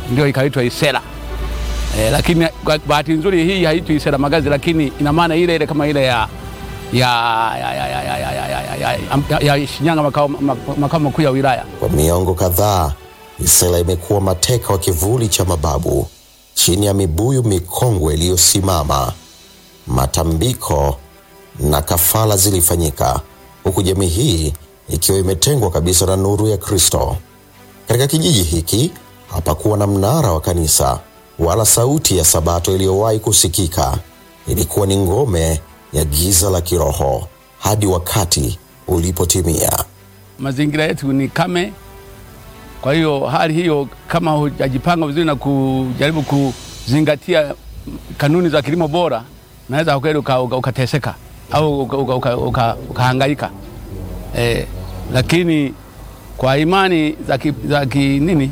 ndio ikaitwa Isera. E, lakini kwa bahati nzuri hii haitwi Isera Magazi, lakini ina maana ile ile kama ile ya ya ya ya ya ya ya ya ya ya ya ya Shinyanga makao makao makuu ya wilaya. Kwa miongo kadhaa, Isela imekuwa mateka wa kivuli cha mababu chini ya mibuyu mikongwe iliyosimama. Matambiko na kafala zilifanyika huku jamii hii ikiwa imetengwa kabisa na nuru ya Kristo. Katika kijiji hiki hapakuwa na mnara wa kanisa wala sauti ya sabato iliyowahi kusikika. Ilikuwa ni ngome ya giza la kiroho hadi wakati ulipotimia. Mazingira yetu ni kame, kwa hiyo hali hiyo, kama hujajipanga vizuri na kujaribu kuzingatia kanuni za kilimo bora, naweza kweli ukateseka au ukahangaika. Eh, lakini kwa imani za ki, za ki, nini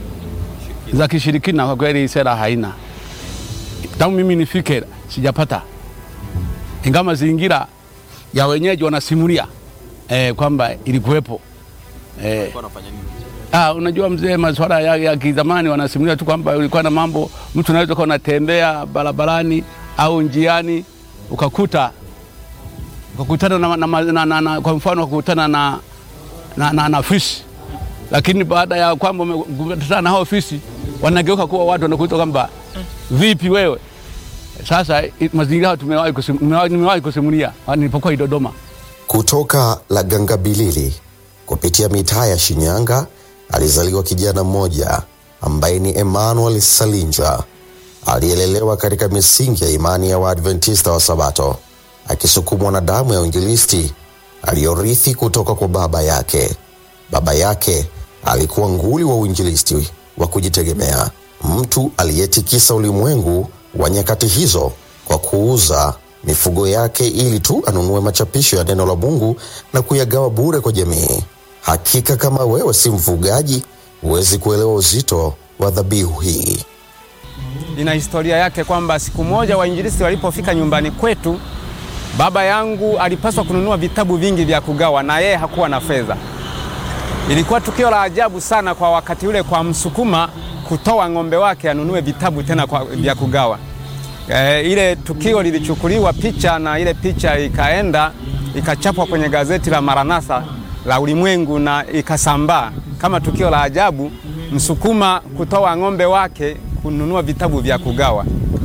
za kishirikina kwa kweli sera haina. Tangu mimi nifike sijapata, ingawa mazingira ya wenyeji wanasimulia eh, kwamba ilikuwepo eh. Ah, unajua mzee, masuala ya, ya kizamani wanasimulia tu kwamba ulikuwa na mambo, mtu unaweza kuwa unatembea barabarani au njiani ukakuta ukakutana na, na, na, na, na, kwa mfano ukakutana na, na, na, na fisi, lakini baada ya kwamba umekutana na hao fisi wanageuka kuwa watu wanakuita kwamba vipi wewe. Sasa mazingira tumewahi nimewahi kusimulia nilipokuwa Dodoma. Kutoka Lagangabilili kupitia mitaa ya Shinyanga alizaliwa kijana mmoja ambaye ni Emmanuel Salinja aliyelelewa katika misingi ya imani ya Waadventista wa Sabato akisukumwa na damu ya uinjilisti aliyorithi kutoka kwa baba yake. Baba yake alikuwa nguli wa uinjilisti wa kujitegemea, mtu aliyetikisa ulimwengu wa nyakati hizo kwa kuuza mifugo yake ili tu anunue machapisho ya neno la Mungu na kuyagawa bure kwa jamii. Hakika kama wewe si mfugaji, huwezi kuelewa uzito wa dhabihu hii. Ina historia yake kwamba siku moja wainjilisti walipofika nyumbani kwetu, baba yangu alipaswa kununua vitabu vingi vya kugawa na yeye hakuwa na fedha. Ilikuwa tukio la ajabu sana kwa wakati ule kwa Msukuma kutoa ng'ombe wake anunue vitabu tena kwa, vya kugawa. E, ile tukio lilichukuliwa picha na ile picha ikaenda ikachapwa kwenye gazeti la Maranatha la ulimwengu na ikasambaa kama tukio la ajabu, Msukuma kutoa ng'ombe wake kununua vitabu vya kugawa.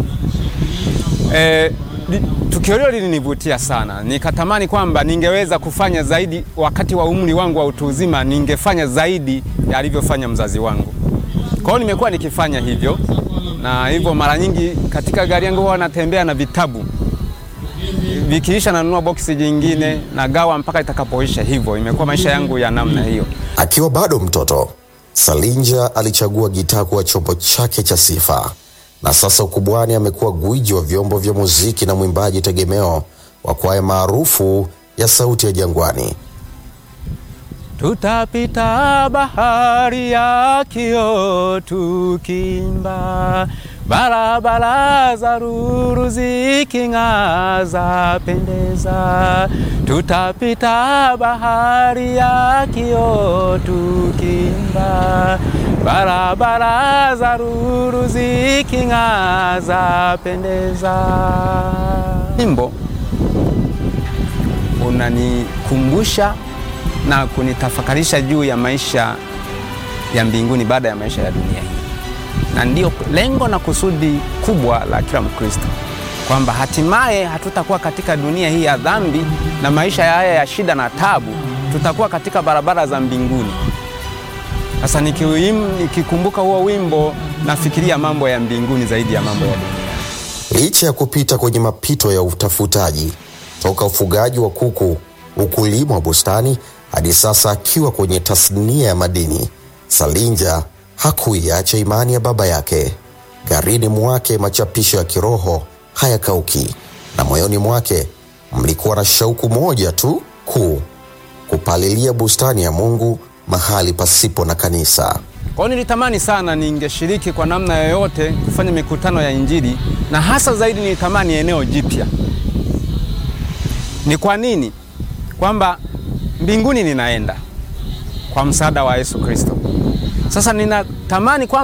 E, tukio hilo lilinivutia sana, nikatamani kwamba ningeweza kufanya zaidi wakati wa umri wangu wa utu uzima, ningefanya zaidi ya alivyofanya mzazi wangu. Kwa hiyo nimekuwa nikifanya hivyo, na hivyo mara nyingi katika gari yangu huwa natembea na vitabu, vikiisha nanunua boksi jingine na gawa mpaka itakapoisha. Hivyo imekuwa maisha yangu ya namna hiyo. Akiwa bado mtoto, Salinja alichagua gitaa kuwa chombo chake cha sifa, na sasa ukubwani amekuwa gwiji wa vyombo vya muziki na mwimbaji tegemeo wa kwaya maarufu ya Sauti ya Jangwani. Tutapita bahari ya kioo tukimba, barabara za ruru ziking'aa zapendeza. Tutapita bahari ya kioo tukimba, barabara za ruru ziking'aa zapendeza. Wimbo unanikumbusha na kunitafakarisha juu ya maisha ya mbinguni baada ya maisha ya dunia hii, na ndiyo lengo na kusudi kubwa la kila Mkristo, kwamba hatimaye hatutakuwa katika dunia hii ya dhambi na maisha haya ya shida na tabu, tutakuwa katika barabara za mbinguni. Sasa nikikumbuka huo wimbo, nafikiria mambo ya mbinguni zaidi ya mambo ya dunia. Licha ya kupita kwenye mapito ya utafutaji toka ufugaji wa kuku, ukulima wa bustani hadi sasa akiwa kwenye tasnia ya madini, Salinja hakuiacha imani ya baba yake. Garini mwake machapisho ya kiroho hayakauki, na moyoni mwake mlikuwa na shauku moja tu kuu, kupalilia bustani ya Mungu mahali pasipo na kanisa. Kwa hiyo nilitamani sana ningeshiriki kwa namna yoyote kufanya mikutano ya Injili, na hasa zaidi nilitamani eneo jipya. Ni kwa nini? Kwamba mbinguni ninaenda kwa msaada wa Yesu Kristo. Sasa ninatamani kwa